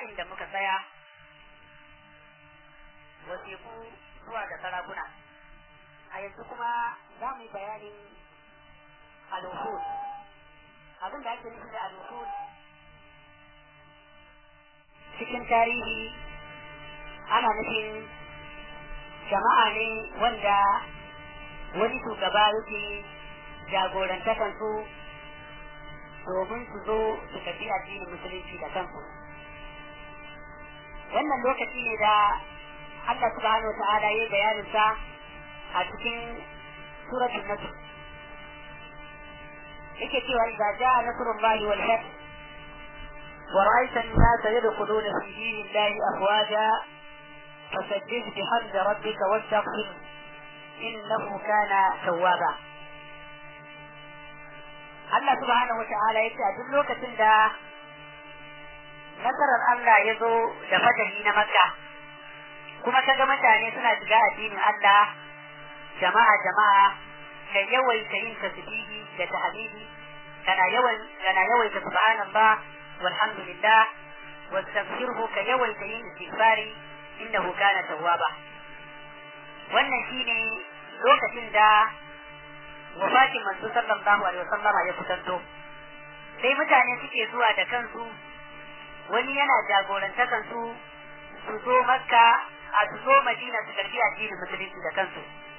inda muka tsaya wasiku zuwa ga sarakuna a yanzu kuma za mu yi bayanin al-wuhud abin da ake nufi da al-wuhud cikin tarihi ana nufin jama'a ne wanda wani shugaba yake jagorantakan su domin su zo su tafi addinin musulunci da kansu wannan lokaci ne da Allah subhanahu wa ta'ala ya bayanin sa a cikin suratul nasr yake cewa idza jaa nasrullahi wal fath ورأيت الناس يدخلون في دين الله أفواجا فسبح بحمد ربك واستغفر إنه كان توابا Allah subhanahu wata'ala ya ce a duk lokacin da nasarar Allah ya zo da fatahi na Makka kuma ka ga mutane suna shiga addinin Allah jama'a jama'a ka yawaita yin tasbihi da tahmidi kana yawan kana yawaita subhanallah walhamdulillah wastaghfirhu ka yawaita yin istighfari innahu kana tawwaba wannan shine lokacin da wafatin manzo sallallahu alaihi wasallama ya kusanto sai mutane suke zuwa da kansu wani yana jagorantakan su su zo makka a su zo madina su karbi addinin musulunci da kansu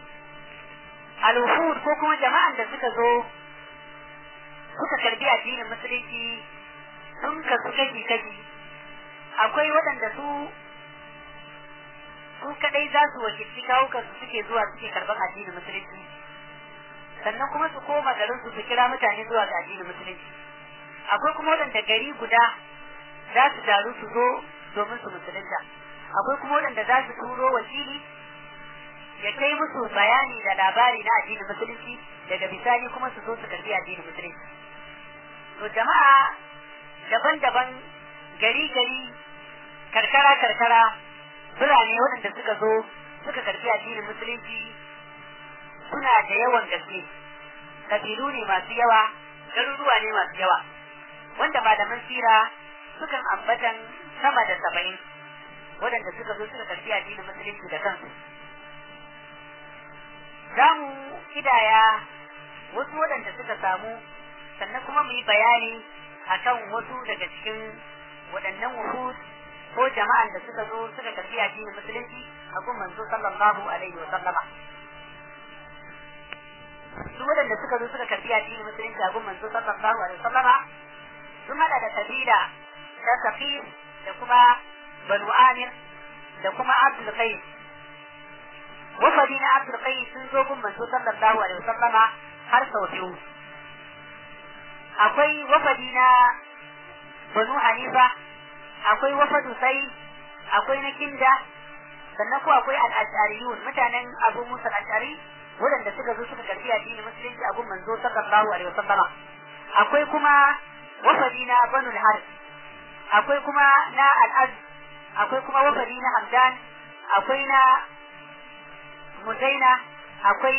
al ko kuma jama'an da suka zo suka karbi addinin musulunci sun kasu kashi kashi akwai waɗanda su su kadai za su wakilci kawukan su suke zuwa suke karban addinin musulunci sannan kuma su koma garin su su kira mutane zuwa ga addinin musulunci akwai kuma waɗanda gari guda za su taru su zo domin su musulunta akwai kuma waɗanda za su turo wakili ya kai musu bayani da labari na addinin musulunci daga bisani kuma su zo su karbi addinin musulunci to jama'a daban-daban gari-gari karkara-karkara birane waɗanda suka zo suka karbi addinin musulunci suna da yawan gaske kabilu ne masu yawa garuruwa ne masu yawa wanda malaman sira sukan ambatan sama da saba'in waɗanda suka zo suka karbi addinin musulunci da kansu za mu kidaya wasu waɗanda suka samu sannan kuma mu yi bayani akan wasu daga cikin waɗannan wuhud ko jama'an da suka zo suka karbi addinin musulunci a gun manzo sallallahu alaihi wa sallama su waɗanda suka zo suka karbi addinin musulunci a gun manzo sallallahu alaihi wa sallama sun hada da kabila ta safir da kuma banu amir da kuma abdul qais wafadi na abdul qais sun zo gun manzo sallallahu alaihi wa sallama har sau biyu akwai wafadi na banu hanifa akwai wafadu sai akwai na kinda sannan ko akwai al-ashariyun mutanen abu musa al-ashari waɗanda suka zo suka karbi addinin musulunci a gun manzo sallallahu alaihi wasallama akwai kuma wafadi na banu al akwai kuma na al akwai kuma wafadi na hamdan akwai na muzaina akwai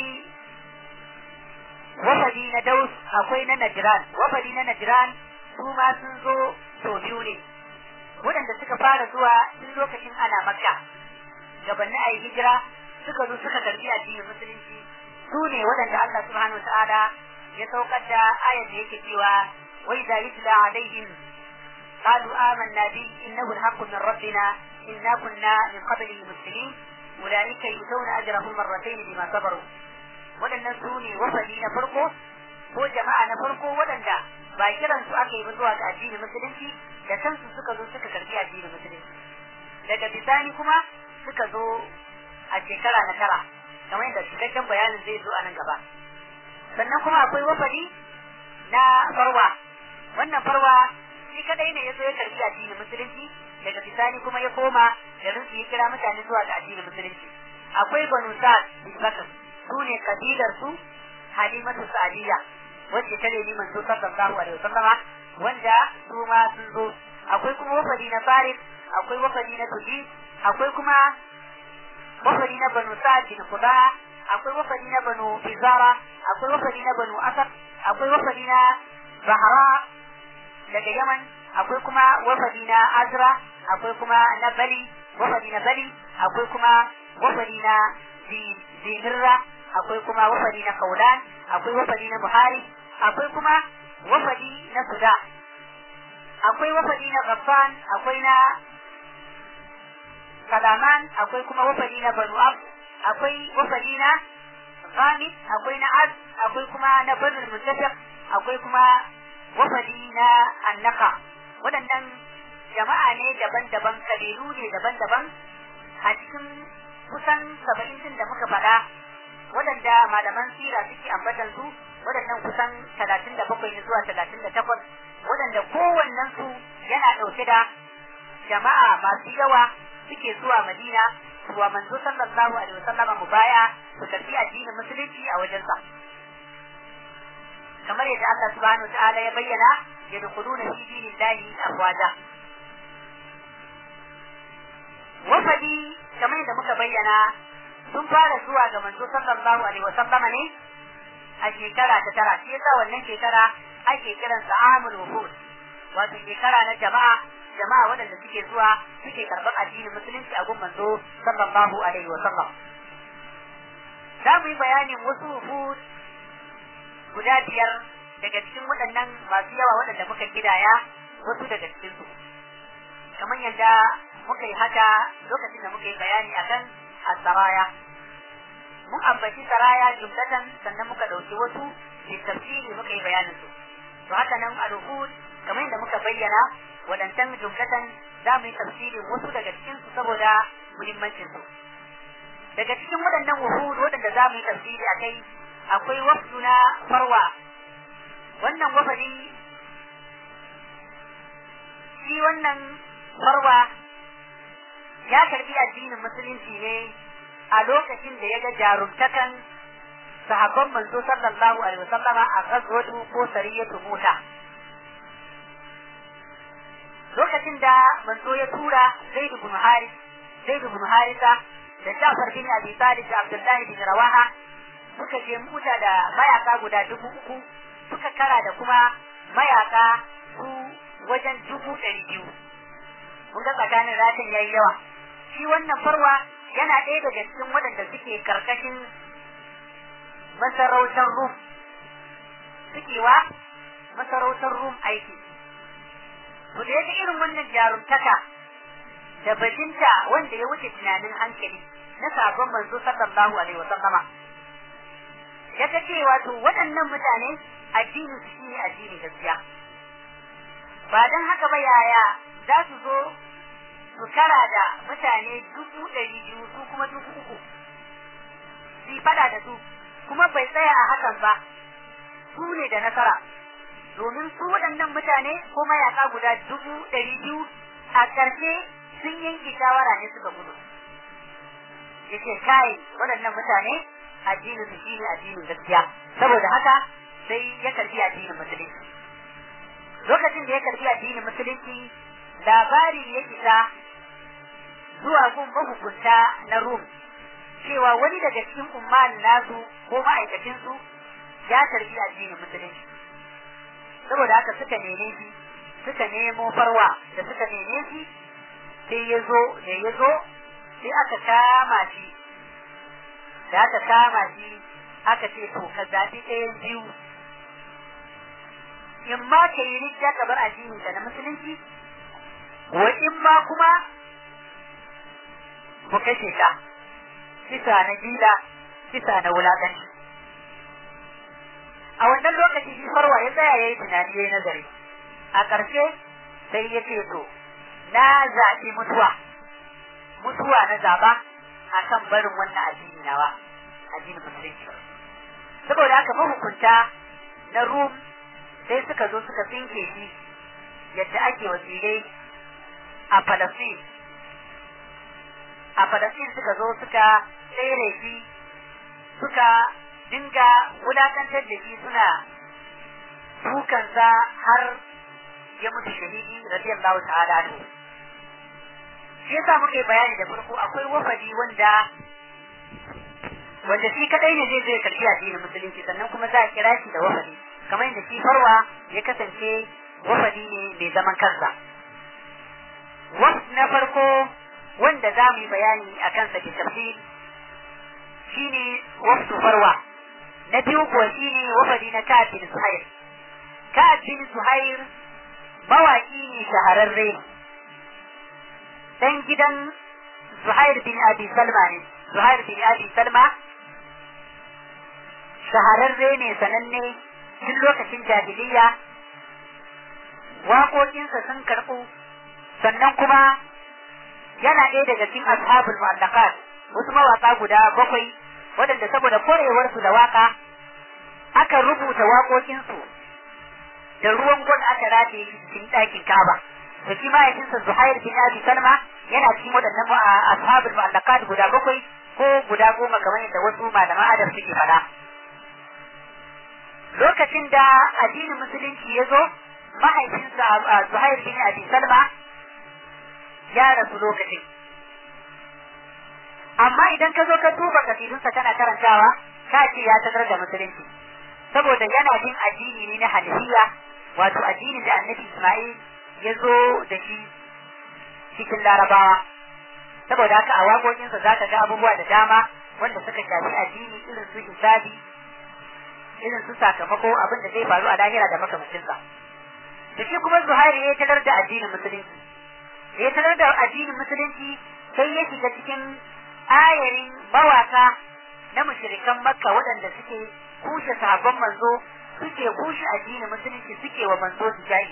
wafadi na daus akwai na najran wafadi na najran su ma sun zo sau biyu ne waɗanda suka fara zuwa tun lokacin ana makka gabanin a yi hijira suka zo suka karbi addinin musulunci su ne waɗanda Allah subhanahu ta'ala ya saukar da ayar da yake cewa wai da yutla alaihim qalu amanna bi innahu alhaqqu min rabbina inna kunna min qablihi muslimin ulaika yutawna ajrahum marratayn bima sabaru waɗannan su ne wafadi na farko ko jama'a na farko waɗanda ba kiran su aka yi ba zuwa ga addinin musulunci da kansu suka zo suka karbi addinin musulunci daga bisani kuma suka zo a shekara na tara kamar yadda cikakken bayanin zai zo a nan gaba sannan kuma akwai wafadi na farwa wannan farwa shi kadai ne ya zo ya karbi addinin musulunci daga bisani kuma ya koma garin su ya kira mutane zuwa ga addinin musulunci akwai banu sa'ad bin bakr su ne kabilar su halimatu sa'adiyya wacce ta nemi manzo sallallahu alaihi wasallama wanda su ma sun zo akwai kuma wafadi na farid akwai wafadi na tudi akwai kuma wafadi na banu sa'ad bin quda akwai wafadi na banu fizara akwai wafadi na banu asad akwai wafadi na bahra daga yaman akwai kuma wafadi na azra akwai kuma na bali wafadi na bali akwai kuma wafadi na zimirra akwai kuma wafadi na kaulan akwai wafadi na buhari akwai kuma wafadi na suda akwai wafadi na ghaffan akwai na kalaman akwai kuma wafadi na banu ab akwai wafadi na ghamid akwai na az akwai kuma na banu mutafiq akwai kuma wafadi na annaka waɗannan jama'a ne daban-daban kabilu ne daban-daban a cikin kusan saba'in din da muka faɗa waɗanda malaman sira suke ambatan su waɗannan kusan talatin da bakwai ne zuwa talatin da takwas waɗanda kowannen su yana ɗauke da jama'a masu yawa suke zuwa madina zuwa manzo sallallahu alaihi wasallama mu baya su tafi addinin musulunci a wajensa kamar yadda Allah subhanahu wa ta'ala ya bayyana yadkhuluna fi dinillahi afwaja wafadi kamar yadda muka bayyana sun fara zuwa ga manzo sallallahu alaihi wa sallama ne a shekara ta tara shi yasa wannan shekara ake kiran sa amul wufud wato shekara na jama'a jama'a waɗanda suke zuwa suke karɓar addinin musulunci a gun manzo sallallahu alaihi wa sallam za mu yi bayanin wasu wufud guda biyar daga cikin waɗannan masu yawa waɗanda muka gidaya wasu daga cikinsu kamar yadda muka yi haka lokacin da muka yi bayani akan asaraya mun ambaci saraya jumlatan sannan muka ɗauki wasu tafsiri muka yi bayanin su to haka nan al-uhud kamar yadda muka bayyana waɗancan jumlatan za mu yi tafsirin wasu daga cikin su saboda muhimmancin su daga cikin waɗannan uhud waɗanda za mu yi tafsiri a kai akwai wafdu na farwa wannan wafadi shi wannan farwa ya karbi addinin musulunci ne a lokacin da ya ga jarumtakan sahabban manzo sallallahu alaihi wasallama a gazwatu ko sariyatu mota lokacin da manzo ya tura zaid ibn haris zaid ibn harisa da Ja'far bin Abi Talib da Abdullahi bin Rawaha suka je muta da mayaka guda dubu uku suka kara da kuma mayaka su wajen dubu ɗari biyu mun ga tsakanin ratin yayi yawa shi wannan farwa yana ɗaya daga cikin waɗanda suke karkashin masarautar rum suke wa masarautar rum aiki to da yake irin wannan jarumtaka da bajinta wanda ya wuce tunanin hankali na sabon manzo sallallahu alaihi wasallama ya ta ce wato waɗannan mutane addinin su shine addinin gaskiya ba don haka ba yaya za su zo su kara da mutane dubu ɗari biyu su kuma dubu uku su yi fada da su kuma bai tsaya a hakan ba su ne da nasara domin su waɗannan mutane ko mayaka guda dubu ɗari biyu a ƙarshe sun yanke shawara ne suka gudu yace kai waɗannan mutane addinin su shine addinin gaskiya saboda haka sai ya karbi addinin musulunci lokacin da ya karbi addinin musulunci labari ya isa zuwa gun mahukunta na Rum cewa wani daga cikin umman nasu ko ma'aikacinsu ya karbi addinin musulunci saboda haka suka neme shi suka nemo farwa da suka neme shi sai ya zo da ya zo sai aka kama shi da aka kama shi aka ce to ka zaɓi ɗayan biyu in ma ka yi rijja ka bar addinin ka na musulunci wa in ma kuma ku kashe ka kisa na gila kisa na wulaƙanci a wannan lokaci shi farwa ya tsaya ya yi tunani ya yi nazari a ƙarshe sai ya ce to na zaɓi mutuwa mutuwa na zaɓa a kan barin wannan addini nawa addinin musulunci saboda haka mahukunta na rum sai suka zo suka tsinke shi yadda ake wasirai a Falasɗin. A Falasɗin suka zo suka tsere shi suka dinga wulakantar da shi suna dukansa har ya mutu shahidi radiyallahu ta'ala anhu. Shi yasa muka yi bayani da farko akwai wafadi wanda wanda shi kadai ne zai zai karbi addinin musulunci sannan kuma za a kira shi da wafadi kamar yadda shi farwa ya kasance wafadi ne mai zaman kansa waf na farko wanda za mu yi bayani a kansa ke tafsir shine wafdu farwa na biyu kuwa shine wafadi na Ka'ab bin Suhair Ka'ab bin Suhair mawaki ne shahararre dan gidan Zuhair bin Abi Salma ne Zuhair bin Abi Salma shahararre ne sananne tun lokacin jahiliya waƙoƙinsa sun karɓu sannan kuma yana ɗaya daga cikin ashabul mu'allaqat wasu mawaƙa guda bakwai waɗanda saboda korewarsu da waƙa aka rubuta waƙoƙinsu da ruwan gwal aka rataye cikin ɗakin Ka'aba to shi mahaifinsa Zuhair bin Abi Salma yana cikin waɗannan ashabul mu'allaqat guda bakwai ko guda goma kamar yadda wasu malaman adab suke faɗa lokacin da addinin musulunci ya zo mahaifinsa Zuhair bin Abi Salma ya rasu lokacin amma idan ka zo ka duba kasidunsa kana karantawa ka ce ya tagar da musulunci saboda yana bin addini ne na hanafiya wato addinin da annabi Ismail ya zo da shi cikin larabawa saboda haka a waƙoƙinsa za ka ga abubuwa da dama wanda suka shafi addini irin su hisabi irin su sakamako abin da zai faru a lahira da makamancinsa da shi kuma zuhairi ya tarar da addinin musulunci ya tarar da addinin musulunci sai ya shiga cikin ayarin mawaka na mushrikan makka waɗanda suke kushe sahabban manzo suke kushe addinin musulunci suke wa manzo su jayi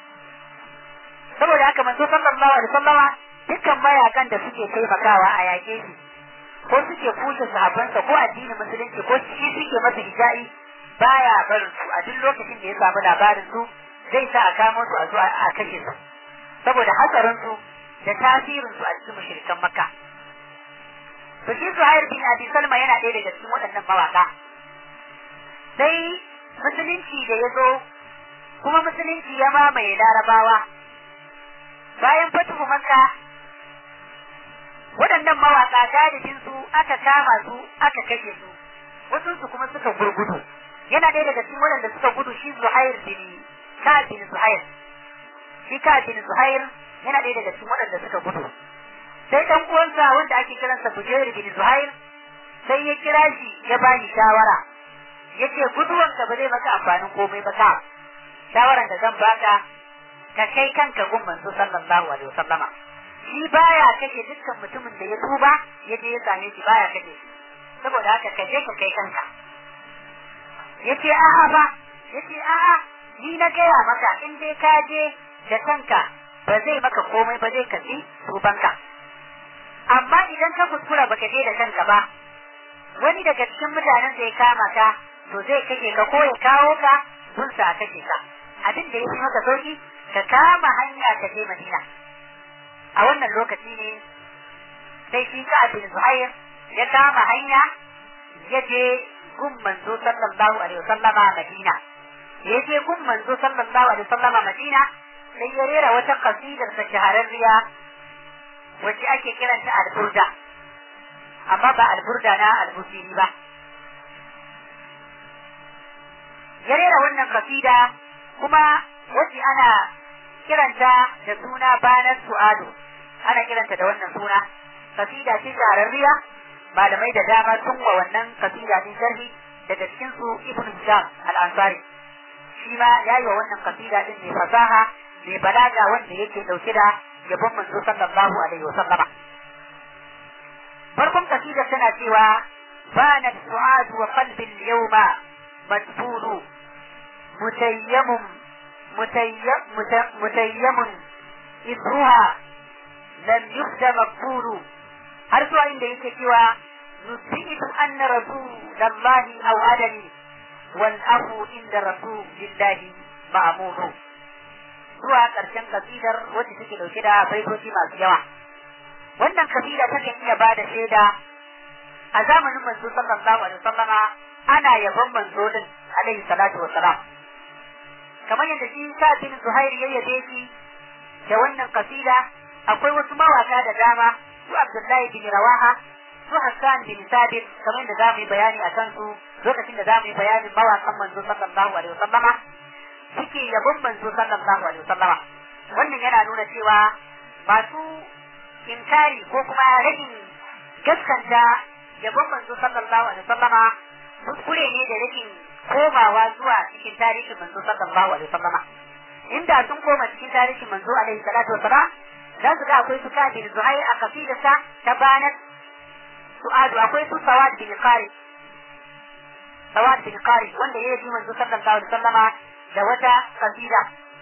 saboda haka manzo sallallahu alaihi wasallama dukkan mayakan da suke taimakawa a yaƙe shi ko suke kushe sahabbansa ko addinin musulunci ko shi suke masa hija'i baya barin su a duk lokacin da ya samu labarin su zai sa a kamo su a zo a kashe su saboda hatsarin su da tasirin su a cikin mushrikan makka to shi Zuhair bin Abi Salma yana ɗaya daga cikin waɗannan mawaka sai musulunci da ya zo kuma musulunci ya mamaye larabawa bayan fatuhu makka waɗannan mawaka galibin su aka kama su aka kashe su wasu su kuma suka gurgudu yana ɗaya daga cikin waɗanda suka gudu shi Zuhair bin Ka'ab bin Zuhair shi Ka'ab bin Zuhair yana ɗaya daga cikin waɗanda suka gudu sai ɗan uwansa wanda ake kiransa Bujair bin Zuhair sai ya kira shi ya bani shawara yace guduwanka ba zai maka amfanin komai ba ka shawaran da zan baka ka kai kanka gun manzo sallallahu alaihi wasallama shi baya kashe dukkan mutumin da ya tuba ya je ya same shi baya kashe shi saboda haka ka je ka kai kanka yace a'a ba yace a'a ni na gaya maka in dai ka je da kanka ba zai maka komai ba zai kafi tubanka amma idan ka kuskura baka je da kanka ba wani daga cikin mutanen da ya kama ka to zai kashe ka ko ya kawo ka sun sa kashe ka abin da ya fi maka sauki ka kama hanya ka je Madina a wannan lokaci ne sai shi ka abin Zuhair ya kama hanya ya je gun manzo sallallahu alaihi wasallama Madina ya je gun manzo sallallahu alaihi wasallama Madina sai ya rera wata kasidar ta shahararriya wacce ake kiranta al-burda amma ba al-burda na al-busiri ba ya rera wannan kasida kuma wacce ana kiranta da suna banar su'adu ana kiranta da wannan suna kasida ce shahararriya malamai da dama sun wa wannan kasida din sharhi daga cikin su ibn hisham al-ansari shi ma ya yi wa wannan kasida din mai fasaha mai balaga wanda yake dauke da yabon manzo sallallahu alaihi wa sallama farkon kasida tana cewa bana su'adu wa qalbi al-yawma madfulu متيم متيم متيم إثرها لم يخد مقبول har zuwa inda yake cewa nusitu anna rasulallahi aw adani wal afu inda rasulillahi ma'munu zuwa karshen kasidar wacce take dauke da baitoci masu yawa wannan kasida ta kan iya bada shaida a zamanin manzo sallallahu alaihi wasallama ana yabon manzo din alaihi salatu wassalam kamar yadda shi sa bin Zuhair ya yabe shi da wannan kasida akwai wasu mawaka da dama su Abdullahi bin Rawaha su Hassan bin Sabit kamar yadda zamu yi bayani a kansu lokacin da zamu yi bayanin mawakan manzo sallallahu alaihi wasallama suke yabon manzo sallallahu alaihi wasallama wannan yana nuna cewa masu inkari ko kuma rashin gaskanta yabon manzo sallallahu alaihi wasallama kuskure ne da rashin komawa zuwa cikin tarihin manzo sallallahu alaihi wasallama inda sun koma cikin tarihin manzo alaihi salatu wasalam za su ga akwai su kafin zuhair a kafidarsa ta banar su'adu akwai su sawad bin qari sawad bin qari wanda ya yi manzo sallallahu alaihi wasallama da wata kasida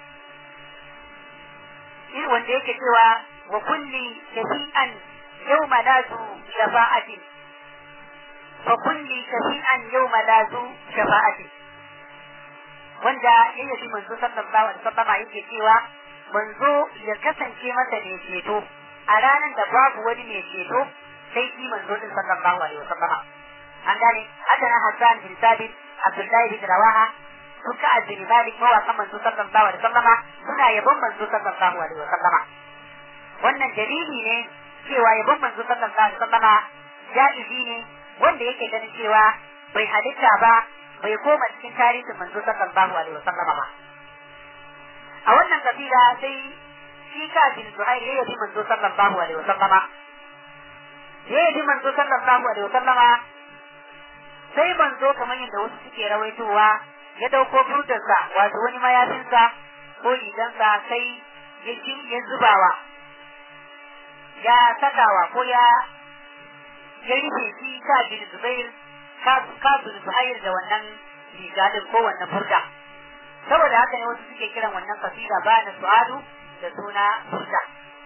shi wanda yake cewa wa kulli shafi'an yawma la zu shafa'atin fa kulli shafi'an yawma la zu shafa'atin wanda ya yi manzo sallallahu alaihi wasallama yake cewa manzo ya kasance masa mai ceto a ranar da babu wani mai ceto sai shi manzo din sallallahu alaihi wasallama an gane haka na Hassan bin Sabit Abdullahi bin Rawaha suka addini Malik mawaƙan manzo sallallahu alaihi wasallama suna yabon manzo sallallahu alaihi wasallama wannan dalili ne cewa yabon manzo sallallahu alaihi wasallama jaizi ne wanda yake ganin cewa bai halitta ba bai koma cikin tarihin manzo sallallahu alaihi wasallama ba a wannan kabila sai shi ka bin Zuhair ya yabi manzo sallallahu alaihi wasallama ya yabi manzo sallallahu alaihi wasallama sai manzo kamar yadda wasu suke rawaitowa ya dauko burdarsa wato wani mayafinsa ko rigansa sai ya ya zubawa ya sakawa ko ya ya rufe shi ka bin Zubair ka bin Zuhair da wannan riga din ko wannan burda saboda haka ne wasu suke kiran wannan kasida ba na su'adu da suna burda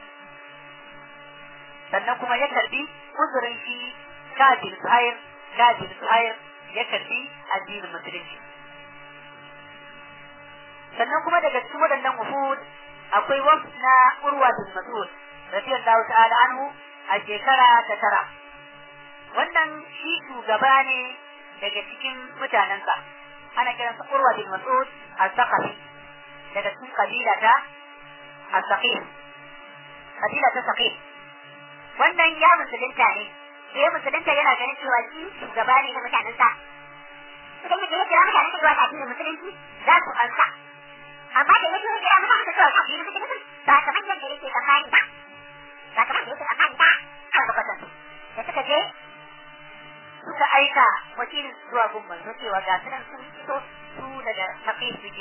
sannan kuma ya karbi uzurin shi kafin suhair kafin suhair ya karbi addinin musulunci sannan kuma daga cikin waɗannan wufud akwai wasu na urwa bin mas'ud radiyallahu ta'ala anhu a shekara ta tara wannan shi shugaba ne daga cikin mutanensa ana kiransa urwa bin mas'ud al-thaqafi daga cikin kabila ta al-thaqif kabila ta thaqif wannan ya musulunta ne da ya musulunta yana ganin cewa shi shugaba ne na mutanensa suka yi da ya kira mutanen da zuwa kafin musulunci za su ansa amma da ya kira mutanen da zuwa kafin musulunci ba kamar yadda yake tsammani ba ba kamar da yake tsammani ba a lokacin da suka je suka aika wakilin zuwa gun manzo cewa ga sunan sun fito su daga tafi suke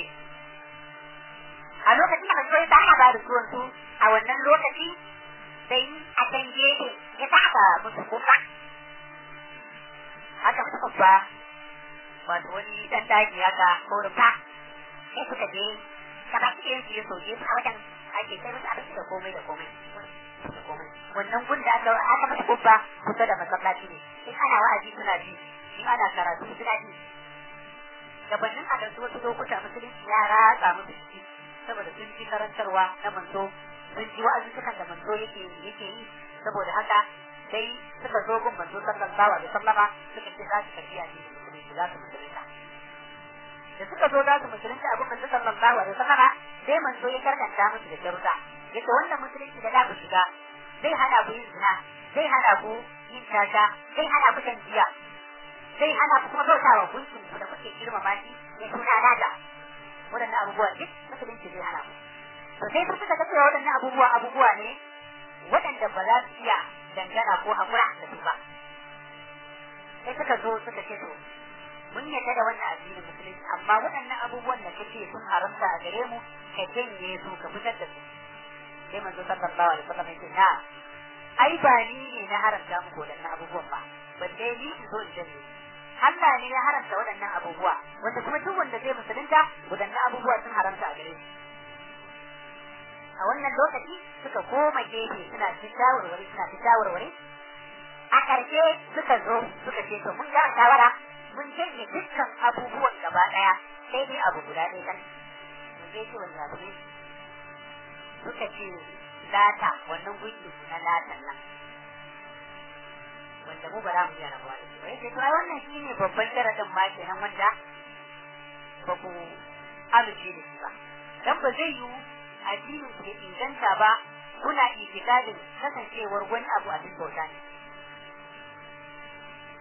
a lokacin da manzo ya ana ba da zuwan su a wannan lokaci sai a can gefe ya sa aka musu kuka aka musu kuka wato wani dan daji haka ko rufa sai suka je gaba cikin su ya soke su a wajen ake sai musu abinci da komai da komai wannan gun da aka aka masa kubba kusa da masallaci ne in ana wa'azi suna ji in ana karatu suna ji gabanin a ɗauki wasu lokuta musulunci ya ratsa musu ciki saboda sun ji karantarwa na manzo sun ji wa'azuzzukan da manzo yake yake yi saboda haka sai suka zo gun manzo sallallahu alaihi wasallama suka ce za su tafi a cikin musulunci za su musulunta da suka zo za su musulunta abin manzo sallallahu alaihi wasallama sai manzo ya karkanta musu da sharuɗa yace wannan musulunci da za ku shiga zai hana ku yin zina zai hana ku yin tata zai hana ku shan giya zai hana ku kuma bautawa gunkin ku da kuke girmama shi ya suna nada waɗannan abubuwa duk musulunci zai hana ku to sai suka ga cewa waɗannan abubuwa abubuwa ne waɗanda ba za su iya dangana ko hakura da su ba sai suka zo suka ce to mun yadda da wannan addinin musulunci amma waɗannan abubuwan da kake sun haramta a gare mu ka janye su ka fitar da su sai manzo sallallahu alaihi wasallam yake na ai ba ni ne na haramta muku waɗannan abubuwan ba balle ni in zo in janye Allah ne ya haramta waɗannan abubuwa wanda kuma duk wanda zai musulunta waɗannan abubuwa sun haramta a gare shi a wannan lokaci suka koma gefe suna ci shawarwari suna ci shawarwari a ƙarshe suka zo suka ce to mun ga shawara mun janye dukkan abubuwan gaba ɗaya sai dai abu guda ɗaya kan mun je ce wanda abu ne suka ce lata wannan gunki na latan nan wanda mu ba za mu iya rabuwa da shi ba yace to ai wannan shine babban sharadin ma kenan wanda ba ku amince da shi ba dan ba zai yiwu addinin ku ya inganta ba kuna itikadin kasancewar wani abu a cikin bauta ne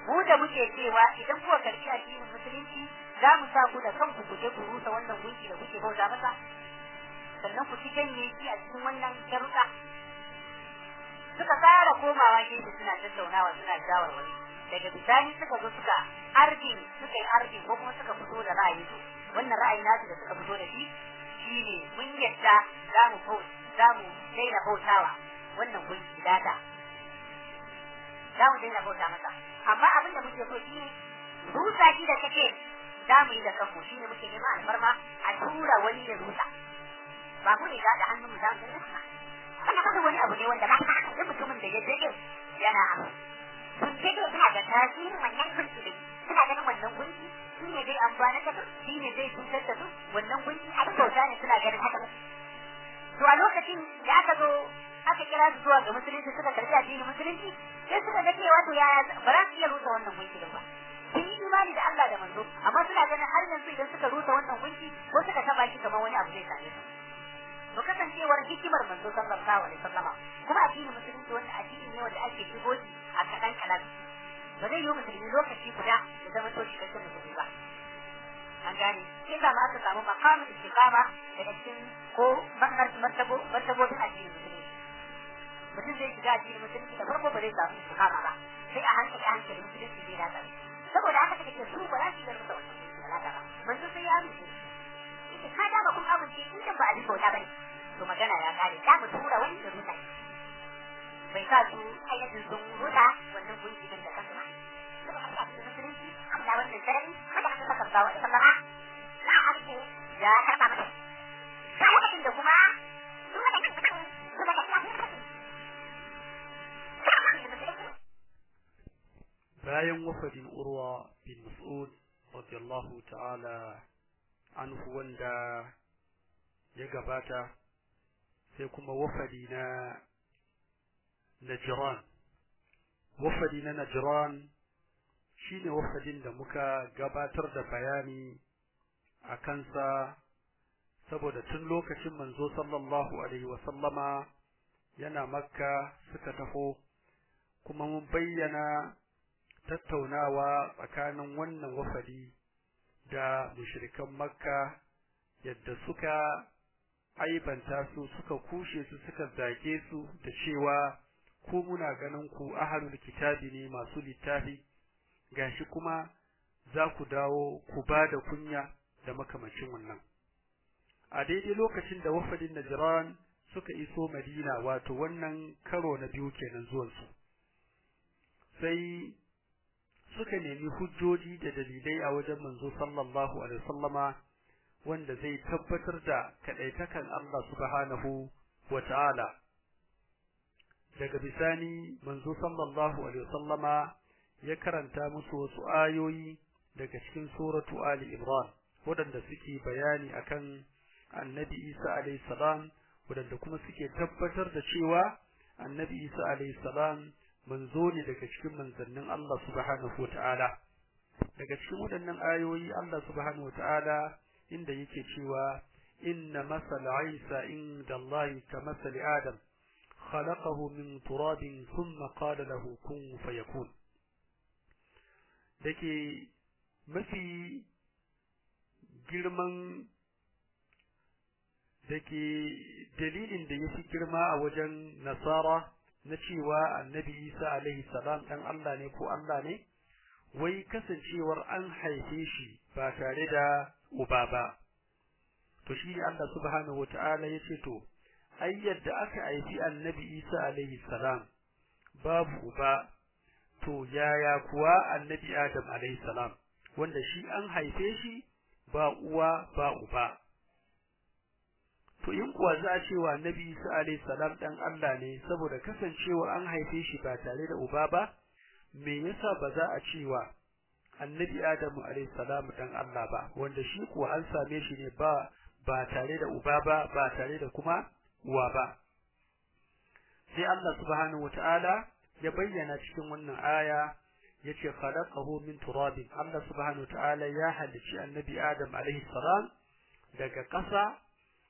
mu da muke cewa idan kuka karbi addinin musulunci za mu sa ku da kanku ku je ku rusa wannan gunki da kuke bauta masa sannan ku ci janye shi a cikin wannan sharuɗa suka fara komawa gefe suna tattaunawa suna shawarwari daga bisani suka zo suka arjin suka yi arjin ko kuma suka fito da ra'ayi su wannan ra'ayi nasu da suka fito da shi shine mun yadda za mu bauta za mu daina bautawa wannan gunki data za mu daina bauta masa amma abin da muke so shine rusa shi da kake za mu yi da kanmu shine muke neman alfarma a tura wani ya rusa ba mu ne da hannun mu za mu rusa wannan kuma wani abu ne wanda ba da mutumin da ya dade yana abu sun dade suna da tasirin wannan gunki ne suna ganin wannan gunki shi ne zai amfana da su shi ne zai cutar da su wannan gunki abin bauta ne suna ganin haka to a lokacin da aka zo aka kira su zuwa ga musulunci suka karbi addinin musulunci sai suka ga cewa to yaya ba za su iya rusa wannan gunki ba sun yi imani da Allah da manzo amma suna ganin har yanzu idan suka rusa wannan gunki ko suka taba shi kamar wani abu zai same su to kasancewar hikimar manzo sallallahu alaihi wasallama kuma addinin musulunci wanda addini ne wanda ake shigo shi a kadan kadan ba zai yi musulmi lokaci guda da zama to shi kake musulmi ba an gane sai ka ma aka samu makamin istiqama daga cikin ko martabo martabobin addinin musulunci mutum zai shiga addinin musulunci da farko ba zai samu istiqama ba sai a hankali a hankali musulunci zai dace saboda haka take su ba za su yi masa wannan ba manzo sai ya amince yake ka da ba kun amince in kan ba a bisa wata bane to magana ya kare za mu tura wani da rusa bai sa su ainihin sun rusa wannan gunki din da kansu ba saboda haka a cikin musulunci amma wannan sarari wanda aka saka ba wani sallama na harshe ya karɓa mata ba lokacin da kuma su wanda kan suka suka da lafiya bayan wafadin urwa bin mas'ud radiyallahu ta'ala anhu wanda ya gabata sai kuma wafadi na Najran wafadi na Najran shine wafadin da muka gabatar da bayani a kansa saboda tun lokacin manzo sallallahu alaihi wa sallama yana makka suka taho kuma mun bayyana tattaunawa tsakanin wannan wafadi da mushrikan makka yadda suka aibanta su suka kushe su suka zage su da cewa ko muna ganin ku ahlul kitabi ne masu littafi gashi kuma za ku dawo ku ba da kunya da makamacin wannan a daidai lokacin da wafadin najran suka iso madina wato wannan karo na biyu kenan zuwansu sai suka nemi hujjoji da dalilai a wajen manzo sallallahu alaihi wasallama wanda zai tabbatar da kadaitakan Allah subhanahu wata'ala daga bisani manzo sallallahu alaihi wasallama ya karanta musu wasu ayoyi daga cikin suratu ali imran wadanda suke bayani akan annabi isa alaihi salam wadanda kuma suke tabbatar da cewa annabi isa alaihi salam manzo ne daga cikin manzannin Allah subhanahu wata'ala daga cikin waɗannan ayoyi Allah subhanahu wata'ala inda yake cewa inna masala Isa inda Allah ka masali Adam khalaqahu min turabin thumma qala lahu kun fayakun dake mafi girman dake dalilin da yafi girma a wajen nasara na cewa annabi Isa alaihi salam dan Allah ne ko Allah ne wai kasancewar an haife shi ba tare da uba ba to shi ne Allah subhanahu wataala yace to ai yadda aka haifi annabi Isa alaihi salam babu uba to yaya kuwa annabi Adam alaihi salam wanda shi an haife shi ba uwa ba uba to in kuwa za a cewa annabi Isa alaihi salam dan Allah ne saboda kasancewar an haife shi ba tare da uba ba me yasa ba za a cewa annabi Adamu alaihi salam dan Allah ba wanda shi kuwa an same shi ne ba ba tare da uba ba ba tare da kuma uwa ba sai Allah subhanahu wataala ya bayyana cikin wannan aya yace khalaqahu min turabin Allah subhanahu wataala ya halicci annabi Adam alaihi salam daga ƙasa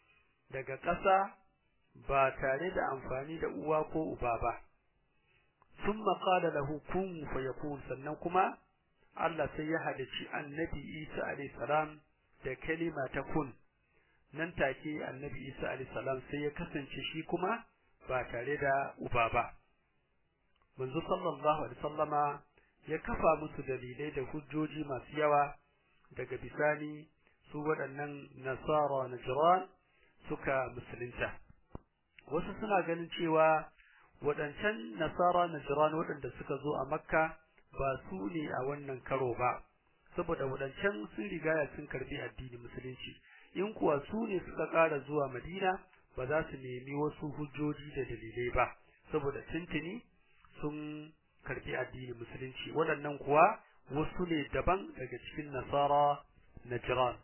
daga ƙasa ba tare da amfani da uwa ko uba ba thumma qala lahu kun fayakun sannan kuma Allah sai ya halici annabi Isa alayhi salam da kalima ta kun nan take annabi Isa alayhi salam sai ya kasance shi kuma ba tare da uba ba manzo sallallahu alaihi wasallama ya kafa musu dalilai da hujjoji masu yawa daga bisani su waɗannan nasara najran suka musulunta wasu suna ganin cewa waɗancan nasara najran waɗanda suka zo a makka ba su ne a wannan karo ba saboda waɗancan sun rigaya sun karbi addinin musulunci in kuwa su ne suka ƙara zuwa madina ba za su nemi wasu hujjoji da dalilai ba saboda tuntuni sun karbi addinin musulunci waɗannan kuwa wasu ne daban daga cikin nasara najran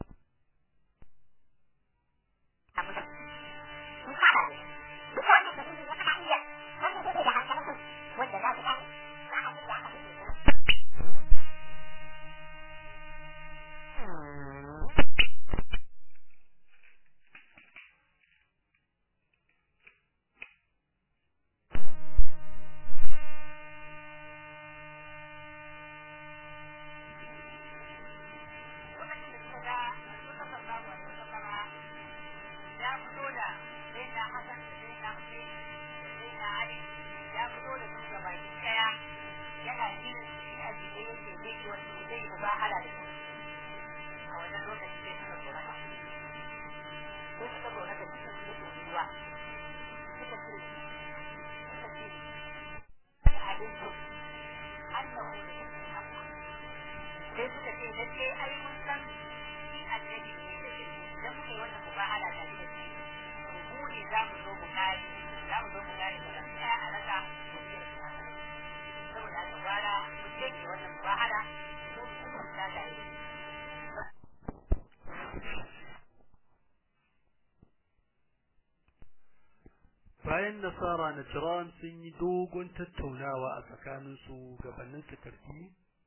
bayan nasara na jiran sun yi dogon tattaunawa a tsakaninsu gabanin su karfi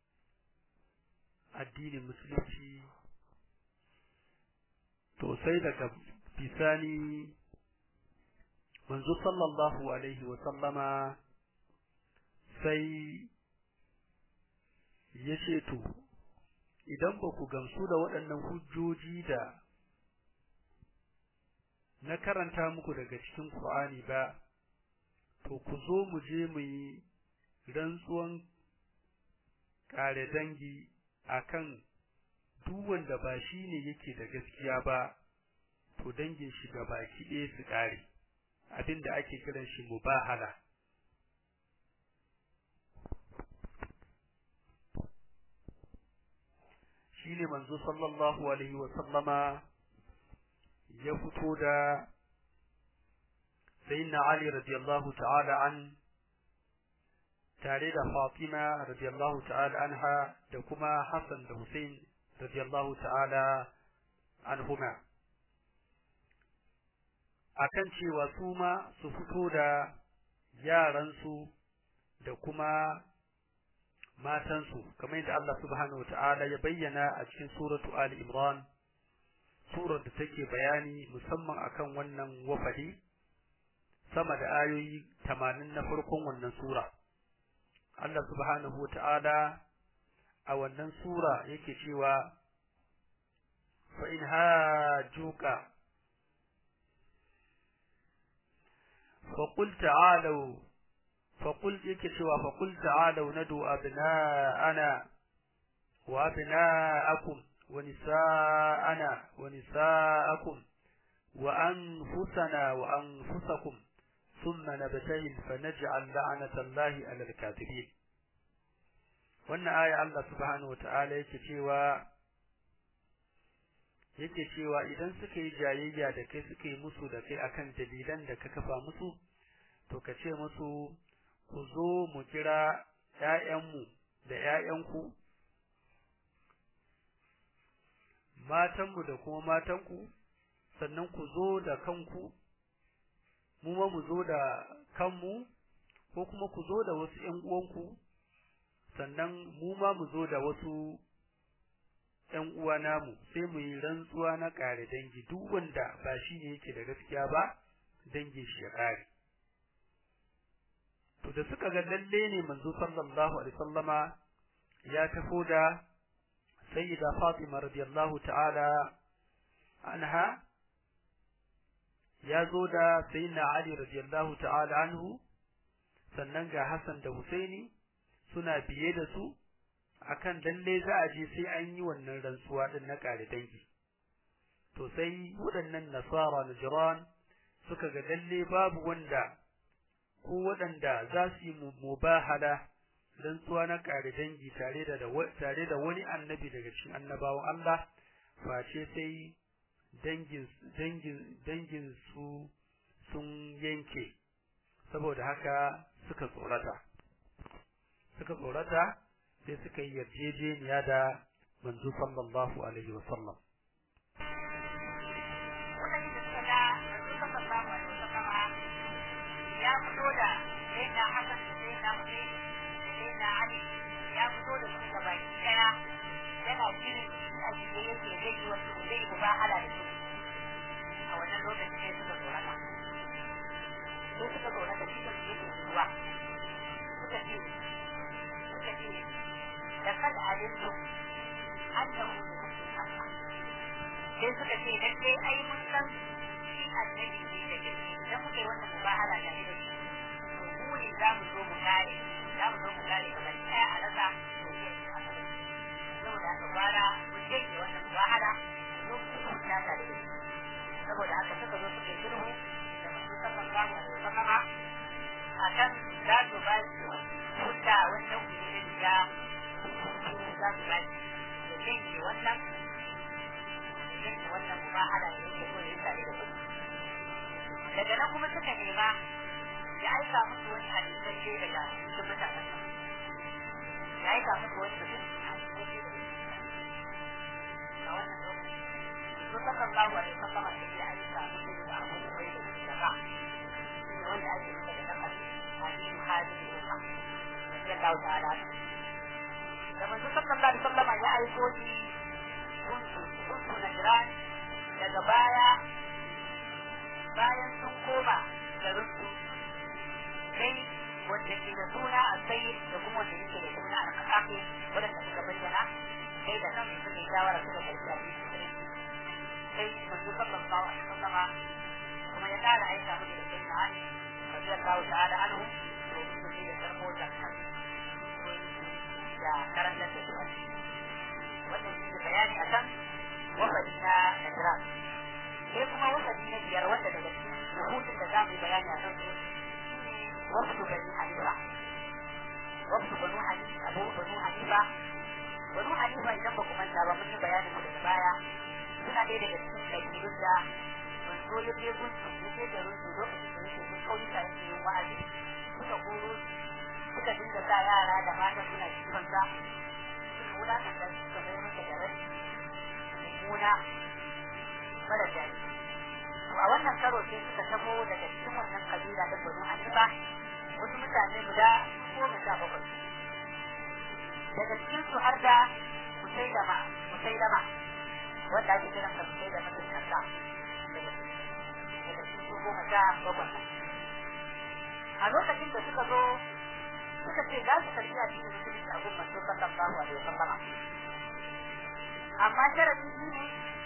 addinin musulunci to sai daga bisani manzo sallallahu alaihi wa sallama sai ya ce to idan ba ku gamsu da waɗannan hujjoji da na karanta muku daga cikin Qur'ani ba to ku zo mu je mu yi rantsuwan kare dangi akan duk wanda ba shi ne yake da gaskiya ba to dangin shi ga baki ɗaya su kare abinda ake kiran shi mubahala shine manzo sallallahu alaihi wa sallama ya fito da sayyidina Ali radiyallahu ta'ala an tare da Fatima radiyallahu ta'ala anha da kuma Hassan da Hussein radiyallahu ta'ala anhuma akan cewa su ma su fito da yaransu da kuma matansu kamar yadda Allah subhanahu wa ta'ala ya bayyana a cikin suratu Ali Imran surar da take bayani musamman akan wannan wafadi sama da ayoyi tamanin na farkon wannan sura Allah subhanahu wa ta'ala a wannan sura yake cewa fa in hajuka fa qul ta'alu fa qul yake cewa fa qul ta'alu nadu abna'ana wa abna'akum ونساءنا ونساءكم وأنفسنا وأنفسكم ثم نبتهل فنجعل لعنة الله على الكاذبين wannan aya Allah subhanahu wata'ala yake cewa yake cewa idan suka yi jayayya da kai suka yi musu da kai akan dalilan da ka kafa musu to ka ce musu ku zo mu kira ƴaƴanmu da ƴaƴanku matanmu da kuma matanku sannan ku zo da kanku mu ma mu zo da kanmu ko kuma ku zo da wasu ƴan uwanku sannan mu ma mu zo da wasu ƴan uwa namu sai mu yi rantsuwa na ƙare dangi duk wanda ba shi ne yake da gaskiya ba dangin shi ya ƙare to da suka ga lalle ne manzo sallallahu alaihi wasallama ya tafo da sayyida Fatima radiyallahu ta'ala anha ya zo da sayyidina Ali radiyallahu ta'ala anhu sannan ga Hassan da Husaini suna biye da su akan lalle za a je sai an yi wannan rantsuwa din na kare dangi to sai waɗannan nasara najran suka ga lalle babu wanda ko waɗanda za su yi mubahala rantsuwa na kare dangi tare da tare da wani annabi daga cikin annabawan Allah face sai dangin dangin dangin su sun yanke saboda haka suka tsorata suka tsorata sai suka yi yarjejeniya da manzo sallallahu alaihi wa sallam ya fito da sai na hasan da sai na sai sai na ali ya fito da su da baki daya yana shirin a shige yake zai yi wasu zai yi mubahala da su a wannan lokacin sai suka tsorata sai suka tsorata shi da su yake zuwa suka ce suka ce da kada alintu annahu sai suka ce dan dai ai mun san shi annabi ne da gaske idan muka yi wannan mubahala da da shi to mu ne za mu zo mu kare za mu zo mu kare kamar ɗaya a rasa to ne a kare saboda haka gwara mu janye wannan mubahala zo ku ku ta da shi saboda haka suka zo suka yi sulhu da masu saman zamu da sallama a kan za su ba su hudda wannan kudin da za su ba su da janye wannan janye wannan mubahala da yake so ya yi tare da su daga nan kuma suka nema ya aika musu wani halittacce daga cikin mutanen ya aika musu wani mutum halittacce daga a wannan lokaci su sallan babu alaihi sallama da ya aika musu da abu da bai da shi daga wanda ake yi daga nan hadisi hadisi da ka ya dawo da ala da manzo sallallahu alaihi sallama ya aiko shi kuntu kuntu najran daga baya bayan sun koma garin su sai wanda ke da suna a sai da kuma wanda yake da suna a kasafe wadanda suka bayyana sai da nan suka yi shawara suka karfi a cikin sai manzo sallallahu alaihi wasallama kuma ya kara aika musu da sai na ali radiyallahu ta'ala anhu to su ne da karbo zakka da karantar da su wannan shi ne bayani akan wafadi na Najran sai kuma wasadi na biyar wanda daga cikin rubutun da za mu yi bayani a kansu wasu bani hanifa wasu banu hanifa abu banu hanifa banu hanifa idan ba ku manta ba mun yi bayanin su daga baya suna ɗaya daga cikin kabilun da manzo ya je gunsu ya je da runsu lokacin da yake sun kauyuka yake yin wa'azi suka koro suka dinga sa yara da mata suna kifansa suka wulakanta suka mai masa da rai mummuna mara jari to a wannan karo sai suka tabo daga cikin wannan kabila da banu hanifa wasu mutane guda goma sha bakwai daga cikin su har da musailama musailama wanda ake kiran sa musailama sun kasa daga cikin su goma sha bakwai a lokacin da suka zo suka ce za su karbi a cikin musulunci a gumman su sallallahu alaihi wasallam amma sharadi ne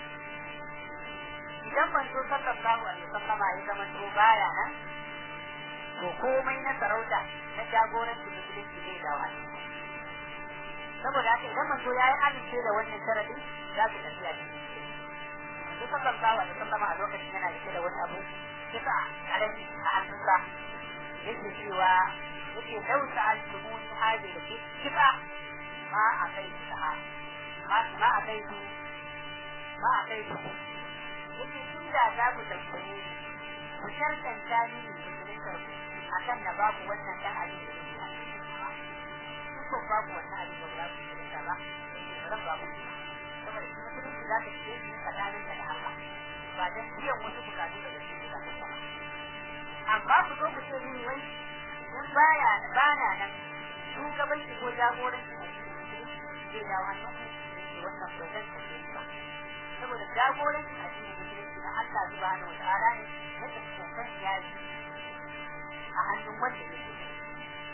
idan manzo sallallahu alaihi wasallama ya zama to baya nan to komai na sarauta na jagoranci musulunci zai dawo saboda haka idan manzo ya yi amince da wannan sharadi za su tafi a cikin manzo sallallahu alaihi wasallama a lokacin yana rike da wani abu kisa karami a hannunsa yake cewa yake lau sa'altumuni hadhihi kisa ma a kai sa'a ma a kai ma a kai yake tun da za ku tambaye ku shartanta mini musulunta ku akan na babu wannan dan abin da yake ku ko babu wannan abin da za ku musulunta ba ba zan babu saboda shi musulunci za ka ce shi tsakanin da Allah ba dan biyan wasu bukatu daga cikin bukatun ba amma ku zo ku ce mini wai in baya bana nan shugabanci ko jagoranci a cikin musulunci zai dawo hannun ku wannan ba zan tafi ba saboda jagoranci a cikin musulunci na Allah subhanahu wa ta'ala ne yadda tsokan ya yi a hannun wanda ya ke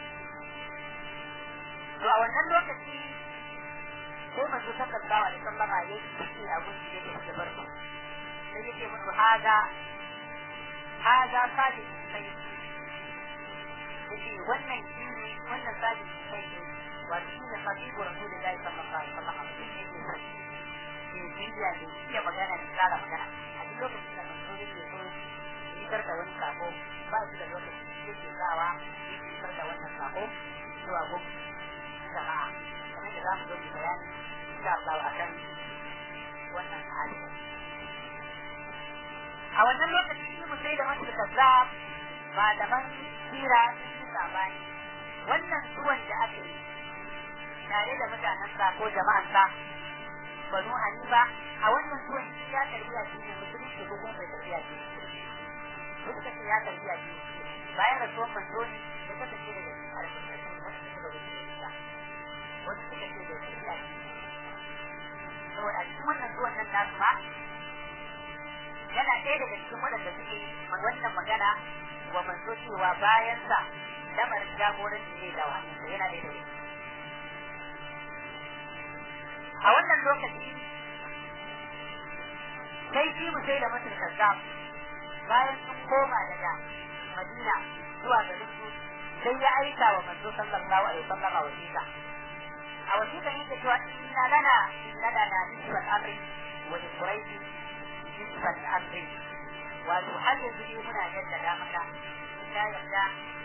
to a wannan lokaci sai manzo sallallahu alaihi wasallam ya yi ciki a gunki da yake bar su sai yake musu haza haza sadi sai yake wannan shi ne wannan sadi sai ne wato shi ne sabibu rasulullahi sallallahu alaihi wasallam shi ne ke sai ke biya da iya magana da tsara magana a duk lokacin da manzo yake so fitar da wani sako ba shi da lokacin da yake sawa yake fitar da wannan sako zuwa gun jama'a kamar da za mu zo mu bayani insha Allah akan wannan hali a wannan lokaci shi mu sai da masu kazzab malaman sira sun yi sabani wannan zuwan da aka yi tare da mutanen sa ko jama'an sa banu hanifa a wannan zuwan shi ya tarbiya shi ne musulunci ko kuma bai tarbiya shi duk da ya tarbiya shi bayan rasuwan manzo ne ya kasance daga cikin albarkatun wasu suka wuce da wasu suka ce da tarbiya shi saboda a cikin wannan zuwan nan nasu ma yana ɗaya daga cikin waɗanda suke wannan magana wa manzo cewa bayan sa lamarin jagoranci zai dawa yana ɗaya daga a wannan lokaci sai shi mu sai da mutum kazzab bayan sun koma daga madina zuwa garin su sai ya aika wa manzo sallallahu alaihi wasallam a wasiƙa a wasiƙa yake cewa inna lana inna lana nisfal amri wa li quraish nisfal amri wato har yanzu dai muna jaddada maka ta yarda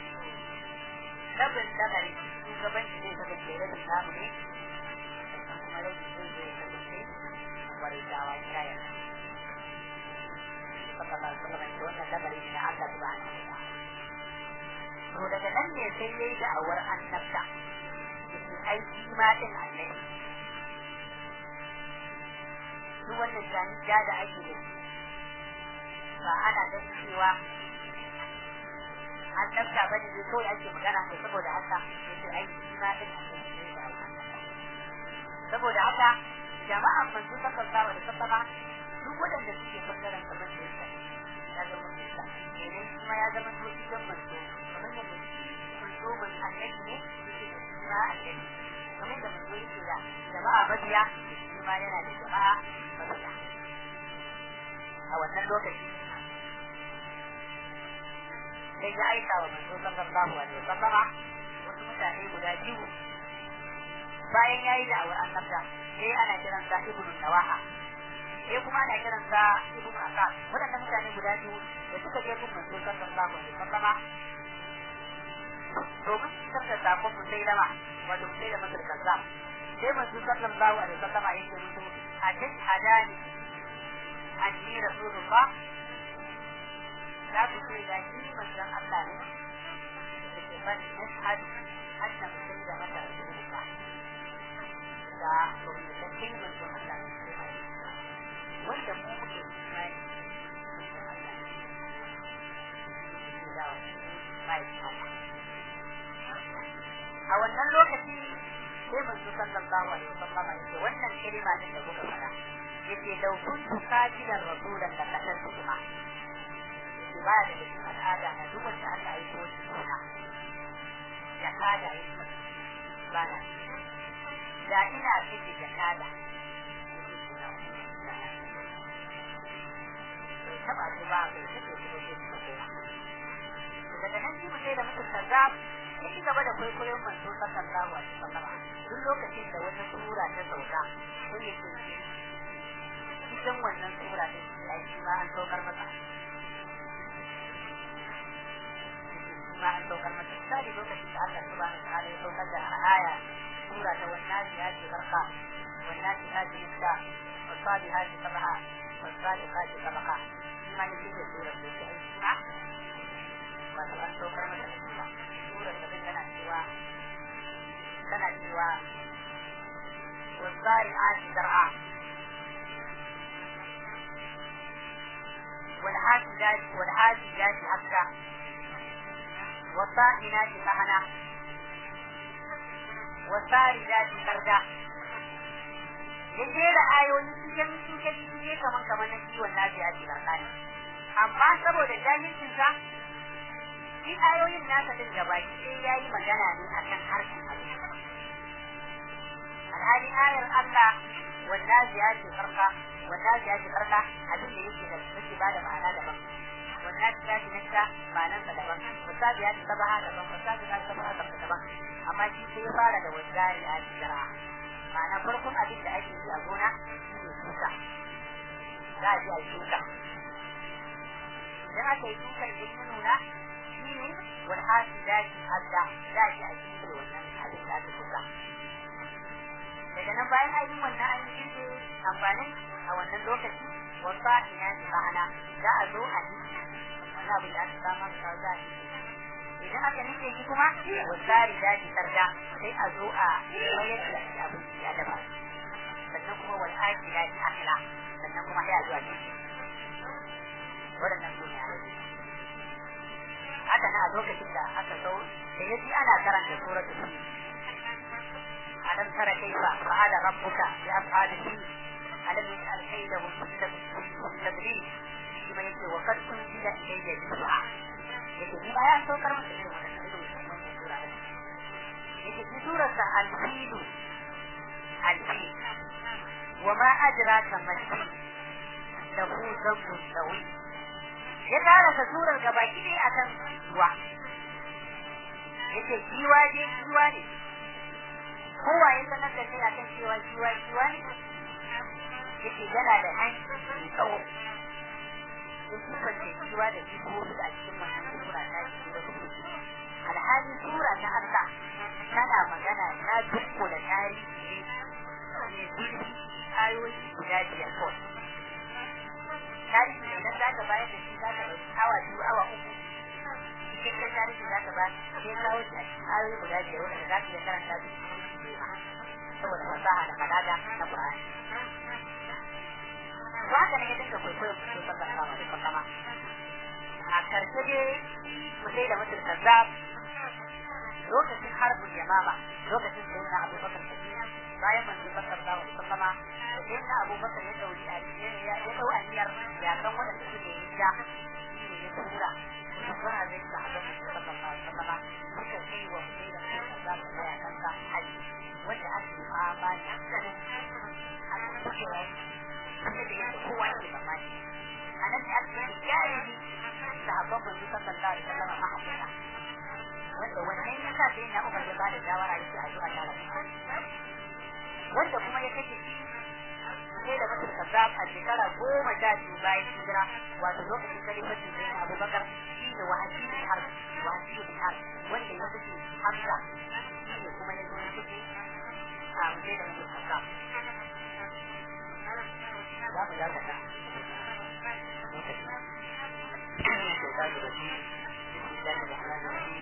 rabin lamari shugabanci zai kasance rabin namu ne kuma rabin zai zai kasance wani dawa ta yarda sallallahu alaihi wasallam ce wannan lamari ne na Allah subhanahu wa ta'ala to daga nan ne sai yayi da awar annabta yake aiki ma din Allah duk wannan jani ja da ake da ba ana da cewa annabta bane ne kawai ake magana kai saboda haka yake aiki ma din Allah saboda haka jama'an manzo sallallahu alaihi wasallam duk waɗanda suke bangaren kamar da yasa ya zama musa kenan shi ma ya zama to cikin manzo kamar yadda manzo man annabi ne yake da shi ma annabi kamar da manzo yake da jama'a mabiya shi ma yana da jama'a mabiya a wannan lokaci sai ya aika wa manzo sallallahu alaihi wasallama wasu mutane guda biyu bayan yayi da awar annabta sai ana kiran sa ibnu nawaha sai kuma ana kiran sa ibnu akas wadannan mutane guda biyu da suka je gun manzo sallallahu alaihi wasallama domin su tsarka sakon mu sai lama wato sai da masar kaza sai manzo sallallahu alaihi wasallama yake musu hadin hadani anni rasulullah za ku ce da shi manzon Allah ne da ke ban nashhadu anna mutum da mata rasulullah da domin da kai manzon Allah ne wanda mu muke imani a wannan lokaci sai manzo sallallahu alaihi wasallam yake wannan kalma din da kuka fara yace law kuntu qatilan rasulan la qataltu kuma yace ba da cikin al'ada na duk wanda Allah ya ko shi suna ya kada yake ba na da ina cikin jakada taba su ba bai take su ne su kowa daga nan shi mutai da mutum kazzab ya ci gaba da kwaikwayon manzo sallallahu alaihi wasallam duk lokacin da wata sura ta sauka sai ya ce cikin wannan sura din ya shi ma an saukar masa ma an saukar masa misali lokacin da Allah subhanahu wa ta'ala ya saukar da aya sura ta wannan ya ce barka wannan ta ce ta والصالحات سبعة والصالحات سبقا ما يجيب سورة الإسراء وأن توكر مثل الإسراء سورة تبين لنا سوى لنا سوى والزارعات زرعا والحاسدات والحاسدات حسا والطاحنات طحنا والساردات سردا ya jera ayoyi cikin cikin cikin kaman kaman na kiwon lafiya ce tsakani amma saboda jahilcin sa shi ayoyin nasa din gaba sai yayi magana ne akan harshen Allah ayar Allah wanda ya ce farka wanda ya ce farka abin da yake da yake ba da ma'ana daban wanda ya ce nasta ma'anar sa daban wanda ya ce sabaha daban wanda ya ce sabaha daban amma shi sai ya fara da wanda ya ce jara ma'ana farkon abin da ake yi a gona shine shuka za a je a shuka idan aka yi shuka idan ya nuna shine wal hasidati hadda za a je a shuka wannan abin da aka shuka daga nan bayan an yi wannan an yi girbe amfanin a wannan lokaci wasa ina ne ma'ana za a zo a yi wannan abin da aka samu aka za a yi idan aka nike shi kuma wasari da shi tarda sai a zo a mayar da shi abin ya daba sannan kuma wal akila shi akila sannan kuma sai a zo a ci waɗannan su ne haka na a lokacin da aka zo da ya ji ana karanta suratul fi alam tara kaifa fa'ala rabbuka bi ashabi fi alam yaj'al kaydahum fi tadrib shi ma yake wa qad unzila ilayya juz'a yake ni ba ya saukar masa irin wannan irin wannan sura ne yake shi surar sa al-fil al-fil wa ma adraka mashi lahu dhanbun sawi ya tara sa surar gabaki ne akan ruwa yake kiwa je kiwa ne kowa ya sanar da kai akan cewa kiwa kiwa ne yake yana da hanci mai tsawo in sifar da kiwa da jikoki a cikin wannan sura ta shi da su alhali sura ta Allah tana magana ta dukko da tarihi ne zurfi ayoyi guda biyar kawai tarihi idan za ka bayar da shi za ka ɗauki awa biyu awa uku cikin tarihi za ka ba sai kawo shi a cikin ayoyi guda biyar wanda za ka iya karanta su saboda fasaha da balaga na Qur'ani haka ne ya dinga kwaikwayon su sallallahu alaihi wasallam a karshe dai mutai da mutum kazzab lokacin harbin yamama lokacin da yana Abu Bakar bayan manzo sallallahu alaihi wasallam da yana Abu Bakar ya dauri a ya ya dau aniyar ya kan wanda suke yi ya ne ya tura subhana zai ta hada sallallahu alaihi wasallam suka kai wa mutai da mutum kazzab da ya kanka haji wanda ake fama da sanin a cikin kuma da yadda kowa ke mamaki a nan da aka yi jahili sahabban manzo sallallahu alaihi wasallam ma hakika wanda wannan ya sa sai na umar ya bada shawara yake a zuwa tare wanda kuma ya kashe shi sai da mutum kazzab a shekara goma sha biyu bayan hijira wato lokacin kalifatin sai na abubakar shi ne wahashi bin har wahashi bin har wanda ya kashe hamza shi ne kuma ya zo ya kashe a sai da mutum kazzab za mu dakata lokaci. Shaitan da shi, Bismillahirrahmanirrahim.